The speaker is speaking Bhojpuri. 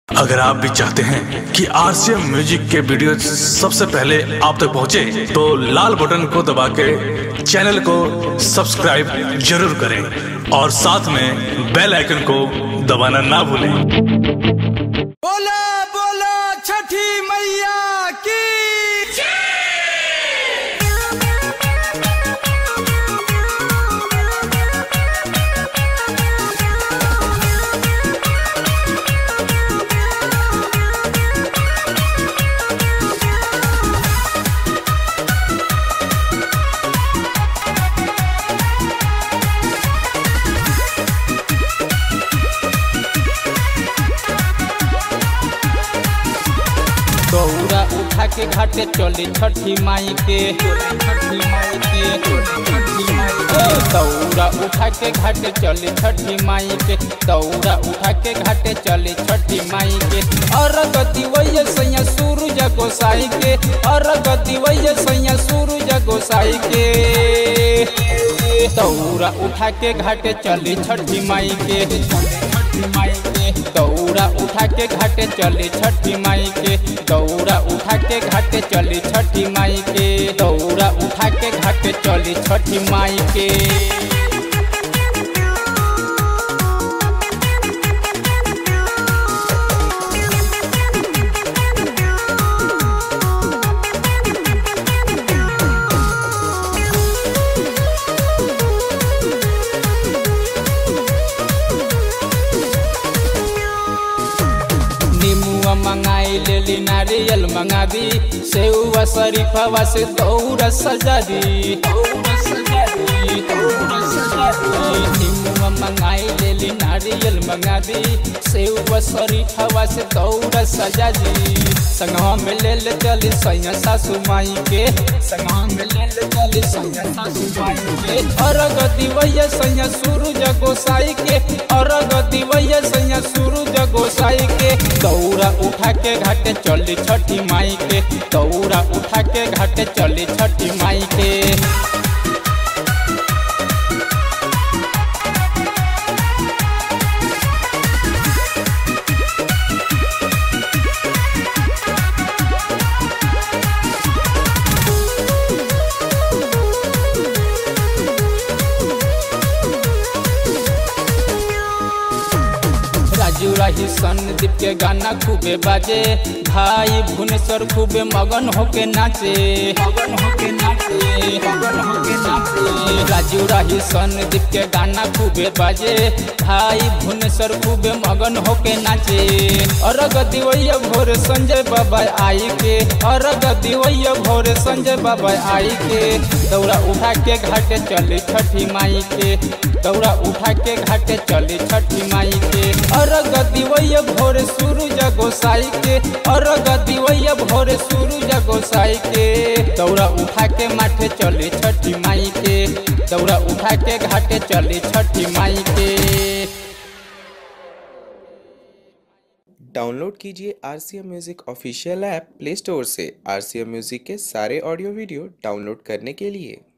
अगर आप भी चाहते हैं कि आरसीएम म्यूजिक के वीडियो सबसे पहले आप तक पहुंचे, तो लाल बटन को दबा के चैनल को सब्सक्राइब जरूर करें और साथ में बेल आइकन को दबाना ना भूलें बोला बोला छठी मैया की दौरा उठा के घाटे चली छठी माई के छठी माई के छठी माई के दौरा उठा के घाटे चली छठी माई के दौरा उठा के घाटे चली छठी माई के और गति वैया सैया सूरज गोसाई के और गति वैया सैया सूरज गोसाई के दौरा उठा के घाटे चली छठी माई के छठी माई के दौरा उठा के घाटे चली छठी माई के दौरा उठा के घाटे चली छठी माई के दौरा उठा के घाटे चली छठी माई के नीमुआ मंगाई लेली नारियल मंगा दी सेउआ शरीफवा से दौरा सजा दी दौरा सजा दी दौरा सजा दी नीमुआ मंगाई लेली नारियल मंगा दी सेउआ शरीफवा से दौरा सजा दी संगवा में ले ले चली सैया सासू माई के संगवा में ले ले चली सैया सासू माई के अरग दिवैया सैया सूरज गोसाई के अरग दिवैया सैया सूरज गोसाई के दौरा उठा के घाटे चली छठी माई के दौरा उठा के घाटे चली छठी माई के राजू राही संदीप के गाना खूबे बाजे भाई भुवनेश्वर खूबे मगन होके नाचे मगन होके नाचे मगन होके नाचे राजू राही संदीप के गाना खूबे बाजे भाई भुवनेश्वर खूबे मगन होके नाचे अरग दिवैया भोर संजय बाबा आई के अरग दिवैया भोर संजय बाबा आई के दौड़ा उठा के घाटे चली छठी माई के दौड़ा उठा के घाटे चली छठी माई के अरग दिवैया भोर सूरज गोसाई के अरग दिवैया भोर सूरज गोसाई के दौड़ा उठा के माथे चली छठी माई के दौड़ा उठा के घाटे चली छठी माई के डाउनलोड कीजिए R C M music official app Play Store से आर सी एम म्यूज़िक के सारे ऑडियो वीडियो डाउनलोड करने के लिए